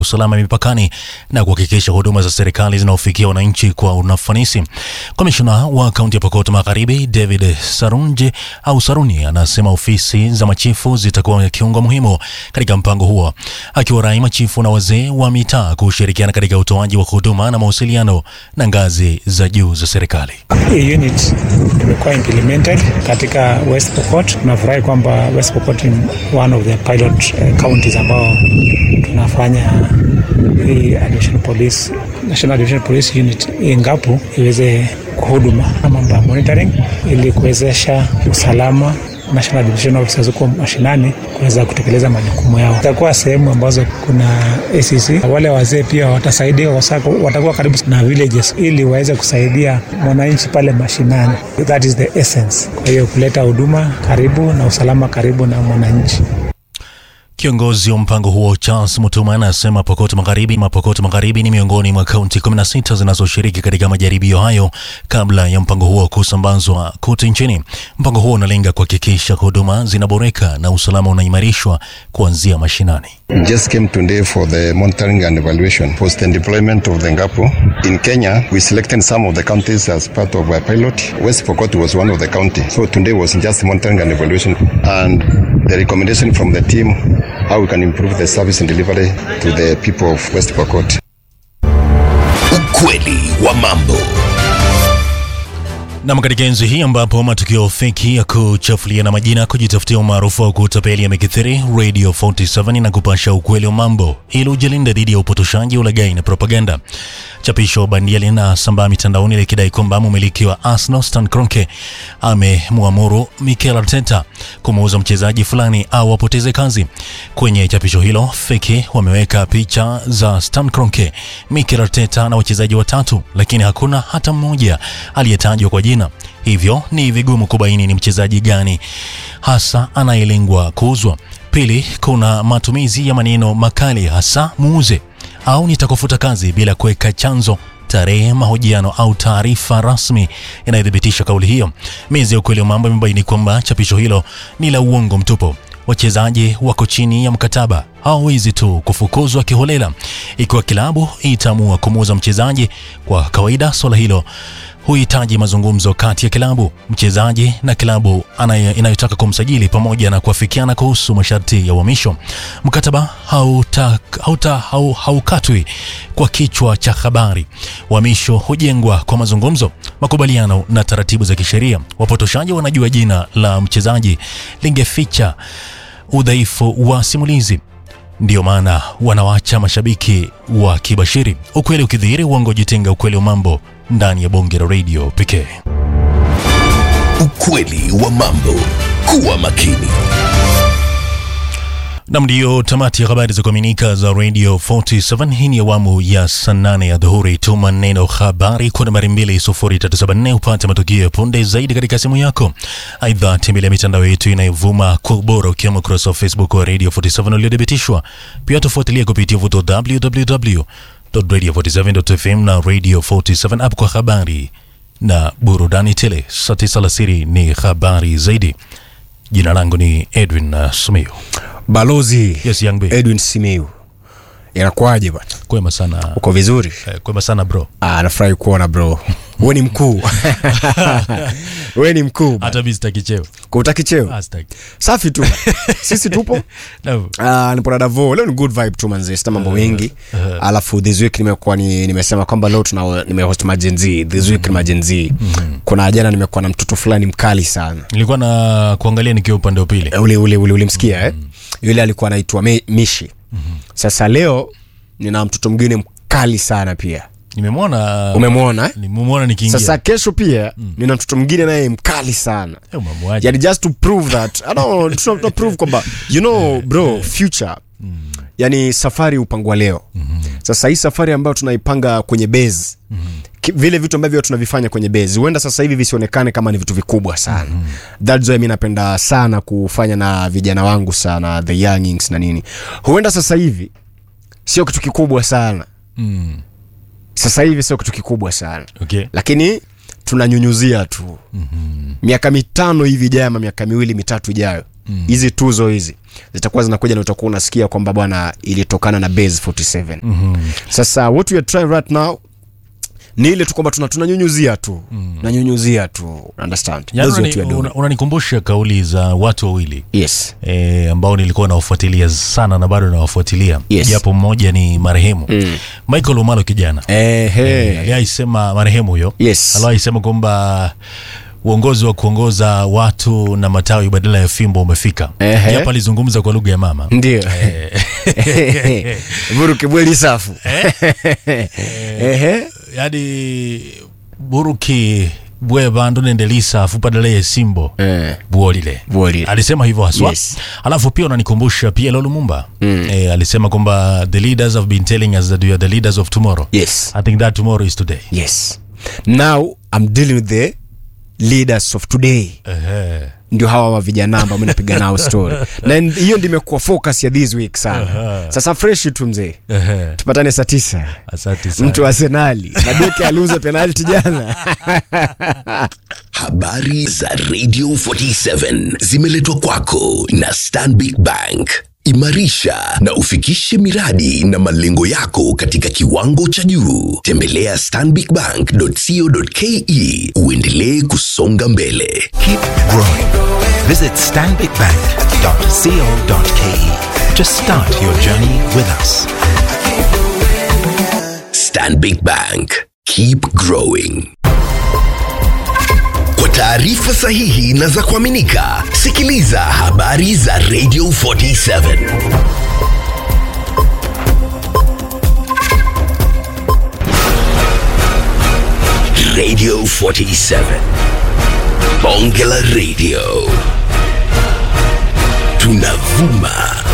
usalama mipakani na kuhakikisha huduma za serikali zinaofikia wananchi kwa unafanisi. Komishona wa kaunti ya Pokot Magharibi David Sarunje au Saruni anasema ofisi za machifu zitakuwa kiungo muhimu katika mpango huo, akiwarai machifu na wazee wa mitaa kushirikiana katika utoaji wa huduma na mawasiliano na ngazi za juu za serikali. Hii unit imekuwa implemented katika West Pokot. Tunafurahi kwamba West Pokot ni one of the pilot uh, counties ambao tunafanya hii additional police, National Additional Police Unit Ngapu iweze kuhuduma na mambo ya monitoring ili kuwezesha usalama National Division Officers huko mashinani kuweza kutekeleza majukumu yao. Itakuwa sehemu ambazo kuna ACC, wale wazee pia watasaidia, watakuwa karibu na villages ili waweze kusaidia mwananchi pale mashinani. That is the essence. Kwa hiyo kuleta huduma karibu na usalama karibu na mwananchi. Kiongozi wa mpango huo Charles Mutuma anasema Pokot Magharibi Mapokot Magharibi ni miongoni mwa kaunti 16 zinazoshiriki katika majaribio hayo kabla ya mpango huo kusambazwa kote nchini. Mpango huo unalenga kuhakikisha huduma zinaboreka na usalama unaimarishwa kuanzia mashinani. Just came today for the monitoring and evaluation post the deployment of the Ngapu in Kenya. We selected some of the counties as part of our pilot. West Pokot was one of the county. So today was just monitoring and evaluation and the recommendation from the team how we can improve the service and delivery to the people of West Pokot. Ukweli wa mambo. Nam, katika enzi hii ambapo matukio feki ya kuchafuliana majina, kujitafutia umaarufu wa kutapeli yamekithiri, Radio 47 na kupasha ukweli wa mambo ili ujilinda dhidi ya upotoshaji, ulaghai na propaganda. Chapisho bandia linasambaa mitandaoni likidai kwamba mmiliki wa Arsenal Stan Kroenke amemwamuru Mikel Arteta kumuuza mchezaji fulani au apoteze kazi. Kwenye chapisho hilo feki wameweka picha za Stan Kroenke, Mikel Arteta na wachezaji watatu, lakini hakuna hata mmoja aliyetajwa kwa jina, hivyo ni vigumu kubaini ni mchezaji gani hasa anayelengwa kuuzwa. Pili, kuna matumizi ya maneno makali, hasa muuze au nitakufuta kazi bila kuweka chanzo tarehe, mahojiano au taarifa rasmi inayothibitisha kauli hiyo. Mezi ya ukweli wa mambo imebaini kwamba chapisho hilo ni la uongo mtupu. Wachezaji wako chini ya mkataba, hawawezi tu kufukuzwa kiholela. Ikiwa kilabu itaamua kumuuza mchezaji, kwa kawaida swala hilo huhitaji mazungumzo kati ya kilabu, mchezaji na kilabu inayotaka kumsajili pamoja na kuafikiana kuhusu masharti ya uhamisho. Mkataba haukatwi hauta, hau, haukatwi kwa kichwa cha habari. Uhamisho hujengwa kwa mazungumzo, makubaliano na taratibu za kisheria. Wapotoshaji wanajua jina la mchezaji lingeficha udhaifu wa simulizi Ndiyo maana wanawacha mashabiki wa kibashiri. Ukweli ukidhihiri, uongo jitenga. Ukweli wa mambo ndani ya bonge la redio pekee. Ukweli wa mambo. Kuwa makini. Nam, ndiyo tamati ya habari za kuaminika za Radio 47. Hii ni awamu ya saa nane ya dhuhuri. Tuma neno habari kwa nambari 20374 upate matukio ya punde zaidi katika simu yako. Aidha, tembelea mitandao yetu inayovuma kwa ubora, ukiwemo ukurasa wa Facebook wa Radio 47 uliodhibitishwa. Pia tufuatilia kupitia vuto www.radio47.fm na Radio 47 app kwa habari na burudani tele. Saa tisa alasiri ni habari zaidi. Jina langu ni Edwin uh, Sumio. Balozi Yes, young B. Edwin Simiu, inakuwaje bwana? Kwema sana. Uko vizuri? Eh, kwema sana bro. Ah, nafurahi kuona bro. Wewe ni mkuu. Wewe ni mkuu. bwana. Hata mimi sitaki cheo. Kutaki cheo? Ah, sitaki. Safi tu. Sisi tupo. No. Ah, nipo na Davo. Leo ni good vibe tu manze, sita mambo mengi. Alafu this week nimekuwa ni nimesema kwamba leo tuna nimehost majenzi. This week ni majenzi. Kuna jana nimekuwa na mtoto fulani mkali sana. Nilikuwa na kuangalia nikiwa upande wa pili. ule ule ule ulimsikia eh? Yule alikuwa anaitwa Me- Mishi. Sasa leo nina mtoto mwingine mkali sana pia. Nimemwona Umemwona eh? nimemwona nikiingia. Sasa kesho pia nina mtoto mwingine naye mkali sana. Eh, umemwaje? Yani just to prove that I don't to, to prove kwamba you know bro future yani safari upangwa leo sasa hii safari ambayo tunaipanga kwenye base ki- vile vitu ambavyo tunavifanya kwenye base huenda sasa hivi visionekane kama ni vitu vikubwa sana that's why mi napenda sana kufanya na vijana wangu sana the youngings na nini huenda sasa hivi sio kitu kikubwa sana Mm. sasa hivi sio kitu kikubwa sana Okay. lakini tunanyunyuzia tu mm-hmm. miaka mitano hivi ijayo ama miaka miwili mitatu ijayo hizi tuzo hizi zitakuwa zinakuja na utakuwa unasikia kwamba bwana ilitokana na base 47 mm-hmm. sasa what we are trying right now ni ile tu kwamba tuna- tunanyunyuzia tu mm. nanyunyuzia tu understand Yaani That's what we are unani- doing. una- unanikumbusha kauli za watu wawili yes e, ambao nilikuwa nawafuatilia sana na bado nawafuatilia Yes. japo mmoja ni marehemu mm. Michael Omalo kijana Ehe. aliaisema marehemu huyo Yes. aliaisema kwamba uongozi wa kuongoza watu na matawi badala ya fimbo umefika Ehe. japo alizungumza kwa lugha ya mama ndio vuruke bweli safu Ehe. yani buruki bwe bandu nendelisa afu badala ya simbo Eh. buolile Buolile. alisema hivyo haswa Yes. alafu pia unanikumbusha pia Lumumba mm. e, alisema kwamba the leaders have been telling us that we are the leaders of tomorrow yes i think that tomorrow is today yes now i'm dealing with the leaders of today Ehe. ndio hawa wa vijana ambao mi napiga nao story na n- hiyo ndio imekuwa focus ya this week sana sasa fresh tu mzee Ehe. tupatane saa tisa asante sana mtu wa arsenali na beki aliuza penalti jana Habari za Radio 47 zimeletwa kwako na Stanbic Bank. Imarisha na ufikishe miradi na malengo yako katika kiwango cha juu. Tembelea stanbicbank.co.ke uendelee kusonga mbele. Keep growing. Visit stanbicbank.co.ke to start your journey with us. Stanbic Bank. Keep growing. Kwa taarifa sahihi na za kuaminika, sikiliza habari za Radio 47. Radio 47. Bonge la Radio. Tunavuma